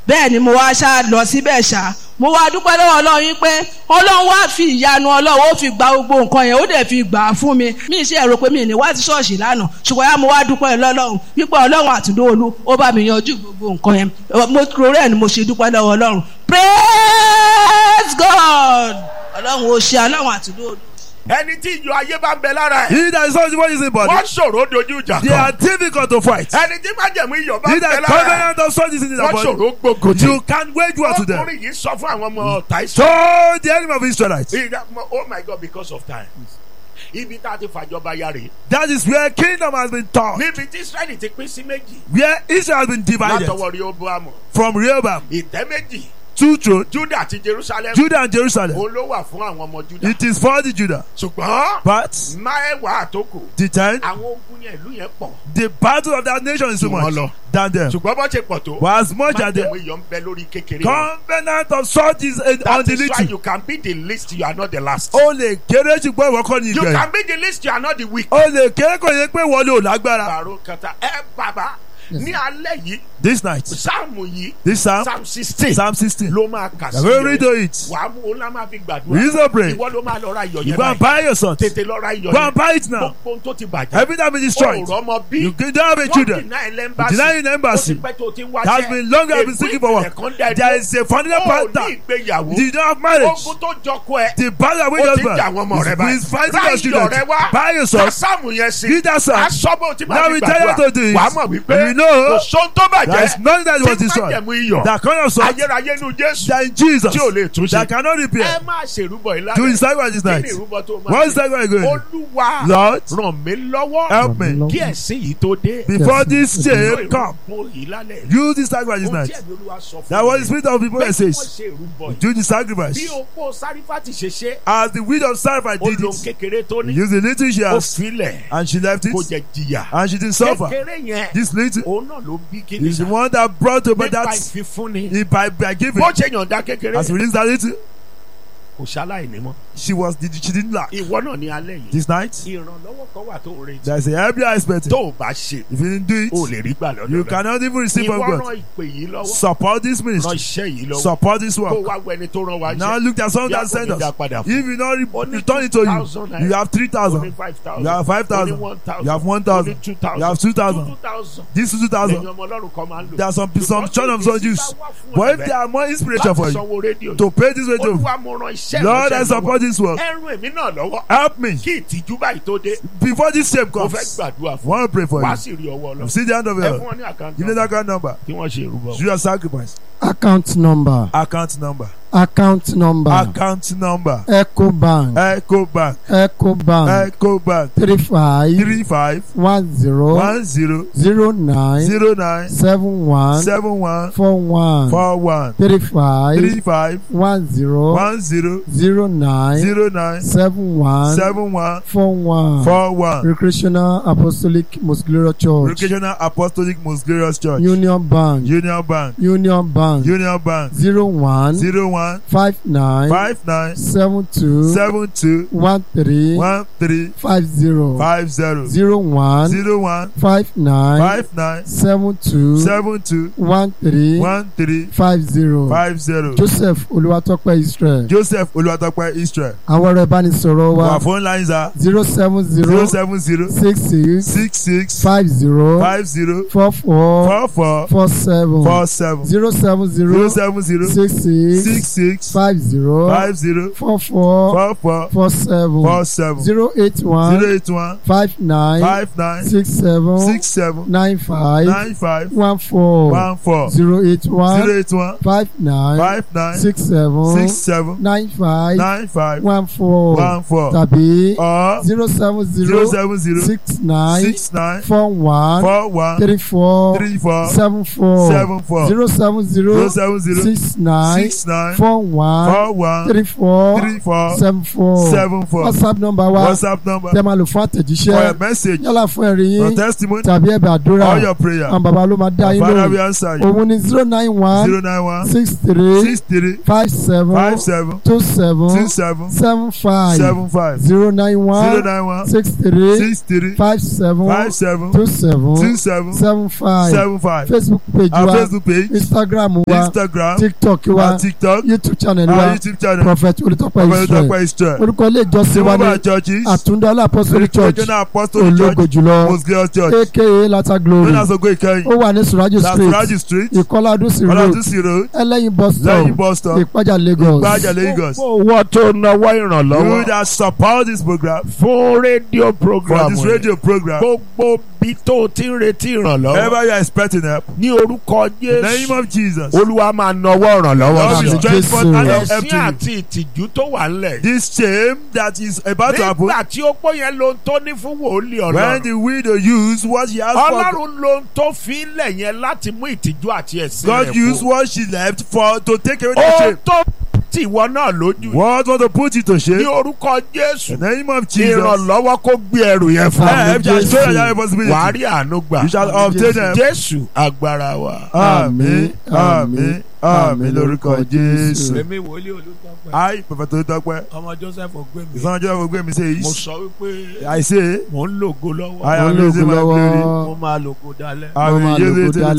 bẹ́ẹ̀ ni mo wá ṣá lọ síbẹ̀ ṣá mo wá dúpẹ́ lọ́wọ́ ọlọ́run yín pé ọlọ́run wá fi ìyanu ọlọ́run ó fi gba gbogbo nǹkan yẹn ó dẹ̀ fi gbà á fún mi mi ṣe ẹ̀rọ pé mi ní wá sí ṣọ́ọ̀ṣì lánàá ṣùgbọ́n yá mo wá dúpẹ́ lọ́lọ́run wípé ọlọ́run àtúndóolú ó bá mi yanjú gbogbo nǹkan yẹn mo rẹ̀ ẹ̀ ni mo ṣe dúpẹ́ lọ́wọ́ ọlọ́run praise God ọlọ́run ó ṣe ọlọ́run àtúndóolú. ẹni tí ìyọ ayé bá ń bẹ lára ẹ̀ He that is not the one is in body. wọ́n ṣòro dojú ìjà They are kan difficult to fight. ẹni tí májẹ̀mú iyọ̀ bá He ń bẹ that lára ẹ̀ covenant of such is in their wọ́n body. ṣòro gbogbo You can wage war to them. ọkùnrin yìí sọ fún àwọn ọmọ ọ̀tá ìsọ. So the enemy of Israelites. oh my God because of time ibi tá a ti fàjọba ya rèé That is where kingdom has been taught. níbi tí Israẹli ti pín sí méjì Where Israel has been divided látọwọ́ Rehoboamu from Rehoboam, ìtẹ́ méjì two thrones, Juda àti Jerusalem Judah and Jerusalem. òun ló wà fún àwọn ọmọ Juda It is for the Judah. ṣùgbọ́n But máẹwàá àtòkù the time, àwọn ogun yẹn ìlú yẹn pọ̀ the battle of that nation is so Jù wọ́n much lọ. than them. ṣùgbọ́n bó ṣe pọ̀ tó But as much as májẹ̀mú the iyọ̀ ń bẹ lórí kékeré wọn. covenant of such is in- on that the is why little. you can be the least you are not the last. O lè kéré ṣùgbọ́n ìwọ kọ́ ni you ìgbẹ́. can be the least you are not the weak. O lè kéré kò yẹ pé wọlé ò lágbára. àrùn kẹta ẹ bàbá ní alẹ́ yìí This night, sáàmù yìí this psalm, psalm sixteen Psalm 16. ló máa kà sí I'm going to read rẹ̀. it. wàá mú òun lá máa fi We gbàdúrà use a prayer. ìwọ ló máa lọ ra iyọ̀ You yẹn go and báyìí buy your salt. tètè lọ ra iyọ̀ Go yẹn and buy it now. gbogbo ohun tó ti bàjẹ́ Everything has been destroyed. òòrọ̀ ọmọ bí You can don't have a wọ́n children. deny Denying lẹ́mbàsì embassy. ó ti pẹ́ tó ti ń wáṣẹ́ That has been long have been seeking for work. There is a fundamental ó ní pattern. ìgbéyàwó You don't have marriage. ogun tó jọkọ ẹ The battle with ó your ti ń jà àwọn ọmọ rẹ husband is fighting ra your iyọ̀ children. rẹ wá Buy your salt. sáàmù yẹn sí Read that psalm. asọ́bọ̀ tí Now máa fi we tell you gbàdúrà to do it. wàá mọ̀ wípé You know kò sóhun tó There is bàjẹ́ nothing that was tí destroyed. májẹ̀mú iyọ̀ That kind of salt ayérayé nu Jésù that in Jesus tí ò lè tún ṣe that cannot ẹ repair. máa ṣèrúbọ Do ìlànà his sacrifice this kí night. ni ìrúbọ tó máa What is ṣe that going to do? olúwa Lord, ràn mí lọ́wọ́ help me. kí ẹ̀sìn yìí tó dé Before this Ìlú shame come, ìrúbọ yìí lálẹ́ use this sacrifice this ohun tí night. ẹ̀mí olúwa sọ fún That was the mi spirit of people pé that kí wọ́n says, ṣe ìrúbọ yìí do the bí sacrifice. opó sárífàtì ṣe ṣe As the widow of sacrifice ó did lo it, kékeré tó ní use the little she ó has, filẹ̀ and she left kó it, jẹ jìyà and she didn't suffer. kékeré yẹn This little òun náà ló bí kíni is the sá one that brought about nípa that ìfifúnni by, by giving. bó ṣe yànda kékeré As we release that little, kò ṣaláìní mọ́ she was she didn't lack. ìwọ náà ní alẹ́ yìí This night, ìrànlọ́wọ́ kan wà tó ń retí there's a help you are expecting. tó o bá ṣe If you didn't do o it, lè rí gbà lọ́dọ̀ you rẹ̀ cannot even receive from ìwọ God. ràn ìpè yìí lọ́wọ́ Support this ràn ministry. iṣẹ́ yìí lọ́wọ́ Support this kó work. wá wẹni tó ràn wá Now iṣẹ́ look at someone Bí a that kò sent ní dá us. padà fún. If you not re- Ó ní return it to 2,000 you, you have three ó ní thousand. five thousand You have five ó ní thousand. one thousand You have one ó thousand. ní two thousand You have two thousand. two thousand This is two lẹ́yìn thousand. ọmọ ọlọ́run kan máa ń lò There are some some Because children of if some Jews. bá wá fún But if ẹ̀bẹ̀ they are more inspiration láti for you sanwó rédíò to pay this way to olúwa mo ràn iṣẹ́ Lord, I ìránṣẹ́ support this work. lọ́wọ́ ẹrù èmi náà lọ́wọ́ Help me kí ìtìjú báyìí tó dé before this shame mo fẹ́ comes. gbàdúrà I fún want to pray for wá you. sí rí ọwọ́ lọ You see the hand of ẹ God. fún wọn ní àkáǹtì Give me that account number. kí wọ́n ṣe ìrúbọ. Do your sacrifice. account number Account number. account number Account number. ecobank Echo Bank. ecobank Echo Bank. three five Three five one zero one zero zero nine zero nine seven one seven one four one four one three five three five one zero one zero zero nine zero nine seven one seven one four one four one. recreational apostolic most glorious church Recreational Apostolic Most Glorious Church. union bank Union Bank. union bank Union Bank. zero one Zero one five nine five nine seven two seven two one three one three five zero five zero zero one zero one five nine five nine seven two seven two one three one three five zero five zero. joseph olúwatópẹ́ israel Joseph Olúwatópẹ́ Israel. àwọn ọ̀rọ̀ ìbánisọ̀rọ̀ wa Our phone lines are zero seven zero zero seven zero six six six six five zero five zero four four four four four seven four seven zero seven zero zero seven zero six six six six five zero five zero four four four four four seven four seven zero eight zero one eight one five nine five nine six seven six seven nine five nine five one four one four zero eight zero one eight one five nine five nine six seven six seven nine five nine five one four one four tàbí or zero seven zero zero seven zero six nine six nine four one four one three four three four seven four seven four zero seven zero zero seven zero six nine six nine four one four one three four three four seven four seven four. whatsapp number wa WhatsApp number tẹ́ máa lò fún for àtẹ̀jíṣẹ́ your message, yálà fún ẹ̀rí your yín testimony, tàbí ẹ̀bẹ̀ àdúrà all your prayer. àwọn bàbá ló máa dá yín Father, we lóhùn answer you. òun ni zero nine one Zero nine one six three six three five seven five seven two seven two seven seven five seven five zero nine zero one nine one six three six three five seven five seven two seven two seven seven five seven five. facebook page Our wa Facebook page, instagram wa Instagram, tiktok wa our TikTok, youtube channel our wa YouTube channel. prophet olùtọ́pẹ́ Prophet israel Dr. Israel. orúkọ ilé ìjọsìn wa Jehovah ní Churches, àtúndọ́lá apostolic church Regional Apostolic ológo Church, jùlọ Most Glorious Church. aka lata glory Known as Ogo Ikeyin. ó wà ní suraju That's street Raji Street, ìkọlá adúsí road Olatunsi Road, ẹlẹ́yin bus stop Lẹ́yìn bus stop, ìpájà lagos Gbaja Lagos. gbogbo owó tó náwó You ìrànlọ́wọ́ that support this program fún rédíò for program this rẹ̀. radio program. gbogbo bí tó o ti ń retí ìrànlọ́wọ́ Wherever you are expecting help, ní orúkọ in the name Jésù of Jesus. olúwa máa nawọ́ ìrànlọ́wọ́ Lord, sí we Àmín. ọ. stretch forth hand of help ẹ̀sìn to you. àti ìtìjú tó wà ńlẹ̀. This shame that is about to happen nígbà tí ó pọ̀ yẹn ló ń tó ní fún wòlíì when ọlọ́run. the widow used what she asked for. ọlọ́run ló ń tó fi lẹ̀ yẹn láti mú ìtìjú àti ẹ̀sìn God rẹ̀ used kú. what she left for to take away the ó shame. tó tì wọ́n náà lójú. What want to put you to ní shame? orúkọ Jésù In the name of Jesus. ìrànlọ́wọ́ kó gbé ẹrù yẹn fún Àmín. ọ. Help shall show you wàá your responsibility. rí àánú gbà. You shall obtain them. Jésù agbára wa. Àmín, àmín, àmín lórúkọ Jésù. èmi wòlíì olùtọ́pẹ́ I, Prophet Olutọpẹ, ọmọ Joseph Ogbemi ìsọ̀njọ́ Ogbemi mo says, sọ wípé I say, mò ń lògo lọ́wọ́ I Wọ́n am lóògùn using my glory. lọ́wọ́ mo máa lògo dalẹ́. I Wọ́n máa will use lògo it till dálẹ̀.